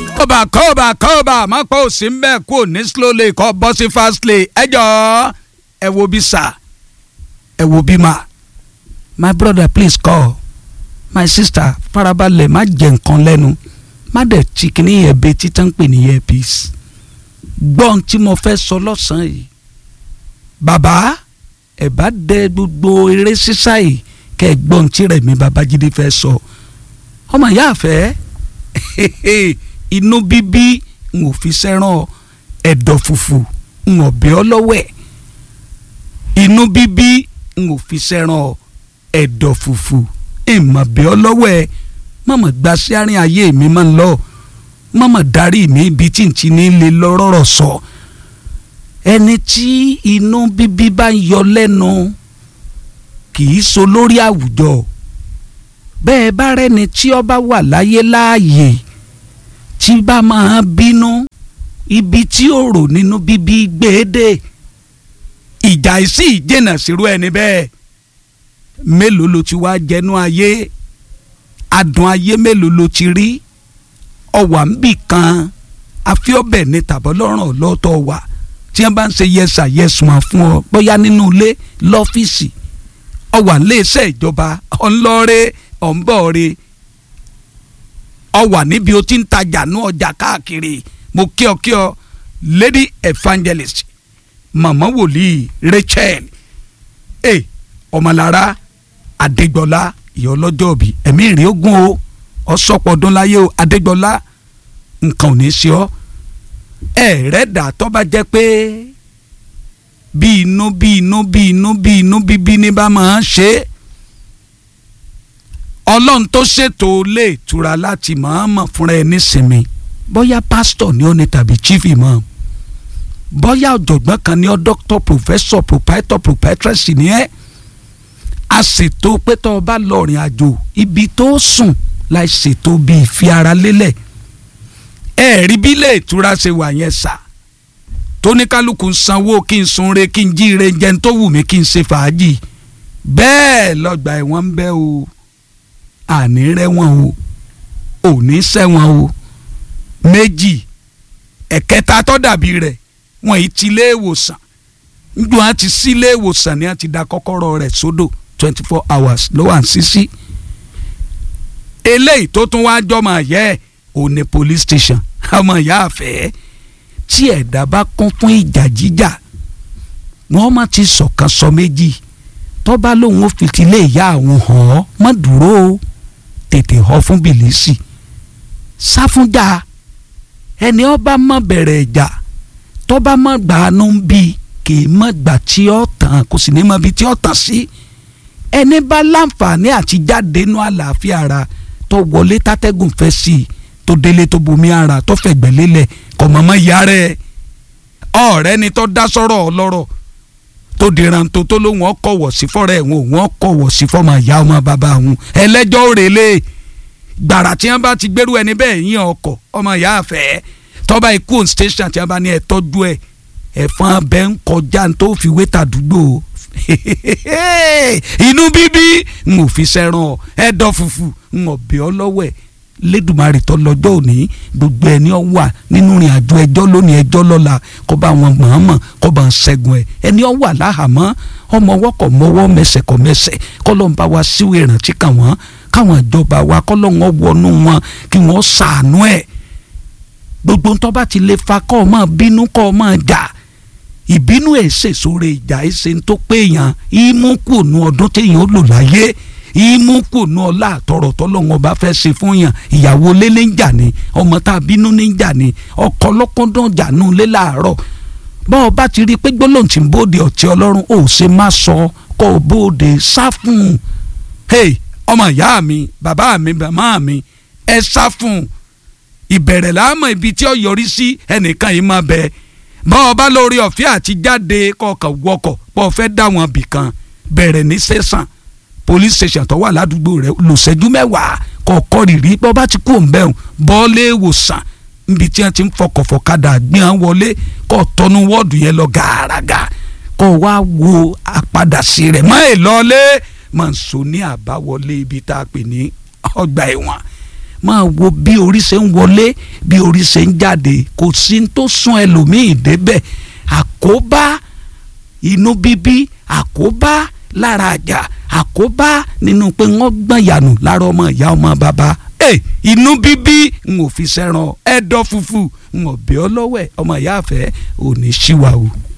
kọ́ba kọ́ba kọ́ba má pọ̀ òsì ń bẹ́ẹ̀ kú ní slowly kọ́ bọ́ sí fastly ẹ jọ ẹ wo bí sà ẹ wo bí ma my brother please call my sister farabalẹ̀ má jẹ nǹkan lẹ́nu má dẹ̀ chikini yẹn bẹ títà ń pè ní earpiece gbọ́n tí mo fẹ́ sọ lọ́sàn-án yìí bàbá ẹ bá dẹ gbogbo eré sísá yìí kẹ́ ẹ gbọ́n tí rẹ̀ mi babájídé fẹ́ sọ ọmọ ìyá àfẹ́ inú bíbí n ò fi sẹ́ràn ẹ̀dọ̀ fùfù n ò bí ọ lọ́wẹ̀ inú bíbí n ò fi sẹ́ràn ẹ̀dọ̀ fùfù ìmọ̀ bí ọ lọ́wẹ̀ mọ̀mọ̀ gba sí àárín ayé mi máa ń lọ mọ̀mọ̀ darí mi ibi tí n ti ní lè lọ́rọ̀ sọ ẹni tí inú bíbí bá ń yọ lẹ́nu kì í so lórí àwùjọ bẹ́ẹ̀ bá rẹ́ni tí ó bá wà láyé láàyè tí bá máa bínú ibi tí ó rò nínú bíbí gbédè ìjà ìsì ìjìnà sírú ẹni bẹ́ẹ̀ mélòó ló ti wá jẹnu ayé adùn ayé mélòó ló ti rí ọwà ń bì kan afíọ́bẹ̀ ní tàbọ́lọ́rùn ọlọ́tọ̀ wà tí wọ́n bá ń ṣe yẹsà yẹsùn fún ọ bóyá nínú ilé lọ́fíìsì ọwà ńlẹ́sẹ̀ ìjọba ọ̀nlọ́rẹ́ ọ̀nbọ̀ọ̀rẹ́ ọwà níbi o ti ń tajà ní ọjà káàkiri mo kí ọ kí ọ lady evangelist màmá wòlíì Rachel ẹ ọmọlára Adégbọlá ìyá ọlọ́jọ́ òbí ẹ̀mí ìrìn ogun o ọ̀sọ́pọ̀dún láyé o Adégbọlá nǹkan ò ní í ṣe ọ́ ẹ̀ẹ́dà tó bá jẹ́ pé bí inú bí inú bí inú bí inú bíbí ní bá máa ń ṣe é ọlọ́run tó ṣètò ilé ìtura láti mọ̀ọ́mọ̀ fúnra ẹ nísinmi bóyá pásítọ̀ ni ó ní tàbí chief imam bóyá ọ̀jọ̀gbọ́n kan ní ọ́ doctor professor proprietor proprietress ni ẹ́ a ṣètò pé tó o bá lọ rìn àjò ibi tó sùn láì ṣètò bí ìfi ara lélẹ̀ ẹ rí bí ilé ìtura ṣe wà yẹn sà tóníkálukú ń sanwó kí n sunre kí n jíire jẹun tó wù mí kí n ṣe fàájì bẹ́ẹ̀ lọ́gbà ẹ̀wọ̀n ń bẹ o àní rẹ́wọ̀n o òní sẹ́wọ̀n o méjì ẹ̀kẹta tó dàbí rẹ̀ wọ́n yìí ti ilé ìwòsàn njọ́ á ti sí ilé ìwòsàn ni á ti da kọ́kọ́rọ́ rẹ̀ sódò twenty four hours ló wà ń sísí eléyìí tó tún wáá jọmọ yẹ ẹ ò ní police station ọmọ ìyá àfẹ́ tí ẹ̀dá bá kún fún ìjà jíjà wọ́n má ti sọ̀kan sọ méjì tọ́ba lòun ò fi tilé ìyá àwọn hàn ọ́ má dúró o tètè họ fún bìlísì sáfúnjà ẹni ọba má bẹ̀rẹ̀ ìjà tọ́ba má gbàánú bí kì í má gbà tí ó tàn kò sì ní mọ ibi tí ó tàn sí ẹni bá láǹfààní àti jáde nú àlàáfíà ara tó wọlé tátẹ́gùn fẹ́ sí i tó délé tó bomi ara tó fẹ̀gbẹ́ lélẹ̀ kọ̀ mọ́mọ́ ìyá rẹ̀ ọ̀rẹ́ ni tó dá sọ́rọ̀ ọlọ́rọ̀ tó dìran tó tó lóun ọkọ̀wọ̀ sí fọ́rọ̀ ẹ̀wọ̀n òun ọkọ̀wọ̀ sí fọ́mọ ìyá ọmọ bàbá òun ẹlẹ́jọ́ òrèlè gbàrà tí wọ́n bá ti gbérú ẹni bẹ́ẹ̀ yín ọkọ̀ ọmọ ìyá àfẹ́ tọ́ba ikú on station tí wọ́n bá ní ẹ̀ tọ́jú ẹ̀ ẹ̀fọn abẹ́ ń kọjá tó fi wé tàdúgbò inú bíbí n ò fi sẹ́ràn ẹ̀dọ̀ fùfù n ò bí ọ lọ́wọ́ ẹ̀ lẹ́dùnmarì tó lọ́jọ́ òní gbogbo ẹni ọ wà nínú ìrìn àjò ẹjọ́ lónìí ẹjọ́ lọ́la kó bá wọn mọ̀ọ́mọ̀ kó bá ń ṣẹ́gun ẹ̀ ẹni ọ wà láhàámọ́ ọmọ ọwọ́ kọ̀ mọ́wọ́ mẹsẹ̀ kọ̀ mẹsẹ̀ kọ́ ló ń bá wa síwèé ìrántí kàn wọ́n káwọn ìjọba wa kọ́ ló ń wọnú wọn kí wọ́n ṣàánú ẹ̀ gbogbo ntọ́ bá ti lè fa kọ́ ọ máa bínú kọ́ ọ máa jà ìbínú ẹ̀ ṣèṣore ìjà ẹ̀ ṣe ń tó péyàn ìmú kùnú ọdún téèyàn ó lò láyé ìmú kùnú ọlá àtọrọ tọlọ́run ọba fẹ́ ṣe fún yàn ìyàwó lélẹ́ ń jà ní ọmọ tá a bínú ní ń jà ní ọkọ lọ́kọ́dún jà nù lé láàárọ̀ bá ọba ti rí i pé gbólóhùn tí ń bóde ọ̀tí ọlọ́run ò ṣe má sọ kọ́ ọ bóde sá fún un hey ọmọ ìyá mi bàbá mi bàmá mi ẹ sá fún un ìbẹ̀rẹ̀ láàmú ibi tí ó yọrí sí ẹnìkan yìí máa bẹ bá ọba lórí ọ̀fẹ́ àti jáde kọ̀ọ̀kan wọkọ̀ pọ̀ fẹ́ dá wọn bì kan bẹ̀rẹ̀ ní sẹ́sàn police station tó wà ládùúgbò rẹ̀ lòṣẹ́jú mẹ́wàá kọ̀ọ̀kọ́ rìrì bọ́ bá ti kú òǹbẹ̀hùn bọ́ọ̀lì ìwòsàn níbi tí wọ́n ti ń fọkọ̀fọ̀kadà gbé wọn wọlé kọ́ tọ́nu wọ́ọ̀dù yẹn lọ gàràgà kọ́ wá wo àpadàsí rẹ̀ mọ́ ẹ̀ lọ́lé mọ̀ ń so ní àbáwọlé ibi tá a pè ní ọgbà ẹ̀wọ̀n máa wo bí orí ṣe ń wọlé bí orí ṣe ń jáde kò sí ní tó sún ẹlòmíì débẹ̀ àkóbá inú bíbí àkóbá lára àjà àkóbá nínú pé wọ́n gbọ̀n yànù lára ọmọ ìyá ọmọ bàbá ẹ inú bíbí n ò fi sẹ́ràn ẹ̀dọ̀ fùfù n ò bí ọ lọ́wọ́ ẹ̀ ọmọ ìyá àfẹ́ ò ní ṣíwá o.